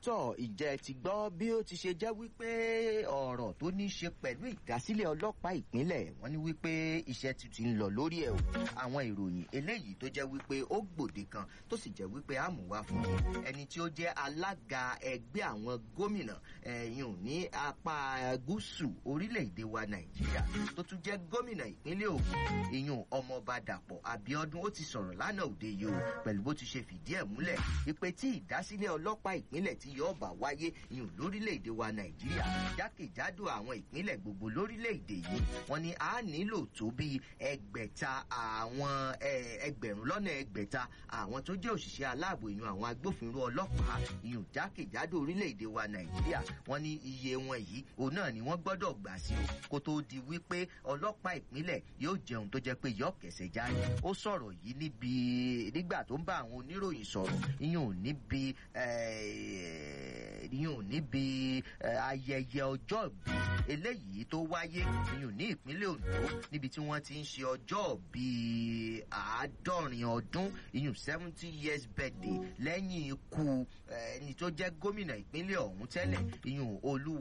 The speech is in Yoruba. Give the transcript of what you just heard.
tọ́ ìjẹ́ ti gbọ́ bí ó ti ṣe jẹ́ wípé ọ̀rọ̀ tó ní í ṣe pẹ̀lú ìdásílẹ̀ ọlọ́pàá ìpínlẹ̀ wọ́n ní wípé iṣẹ́ ti ti ń lọ lórí ẹ̀ o àwọn ìròyìn eléyìí tó jẹ́ wípé ó gbòde kan tó sì jẹ́ wípé àmúwá fún un ẹni tí ó jẹ́ alága ẹgbẹ́ àwọn gómìnà ẹ̀yìn ní apá gúúsù orílẹ̀-èdè wa nàìjíríà tó tún jẹ́ gómìnà ìpínlẹ̀ ògùn ìyún ọmọọba dàpọ̀ abiodun ó ti sọ̀rọ̀ lánàá òde yìí o pẹ̀lú bó ti ṣe fìdí ẹ̀ múlẹ̀ wípé tí ìdásílẹ̀ ọlọ́pàá ìpínlẹ̀ tí yóò bá wáyé ìyún lórílẹ̀‐èdè wa nàìjíríà jákèjádò àwọn ìpínlẹ̀ gbogbo lórílẹ̀‐èdè yìí wọ́n ní a nílò tó bíi ẹgbẹ̀ta àwọn ẹgbẹ̀rún lọ́nà ẹgbẹ̀ta àwọn tó jẹ́ òṣìṣẹ́ aláàbò ìyún àwọn agbófinró ọlọ́pàá ìyún jákèjádò orílẹ̀‐èdè wa nàìjíríà wọ́n ní iye wọn yìí òun náà ni wọ́n gbọ́dọ̀ gbà sí o kó tó di wípé ọlọ́pàá ìpínlẹ̀ yóò jẹun tó jẹ́ pé yọ kẹsẹ̀ jáde ó sọ̀rọ̀ yìí níbi nígbà tó ń bá àwọn oníròyìn sọ̀rọ̀ ìyún níbi ìyún níbi ayẹyẹ ọjọ́ ìbí eléyìí tó wáyé ìyún ní ìpínlẹ̀ ondo níbi tí wọ́n ti ń ṣe ọjọ́ ìbí àádọ́rin ọdún ìyún seventy years birthday lẹ́yìn ikú ẹni tó jẹ́ gómìnà ìpínlẹ̀ ọ̀hún tẹ́lẹ̀ ìyún olúwa.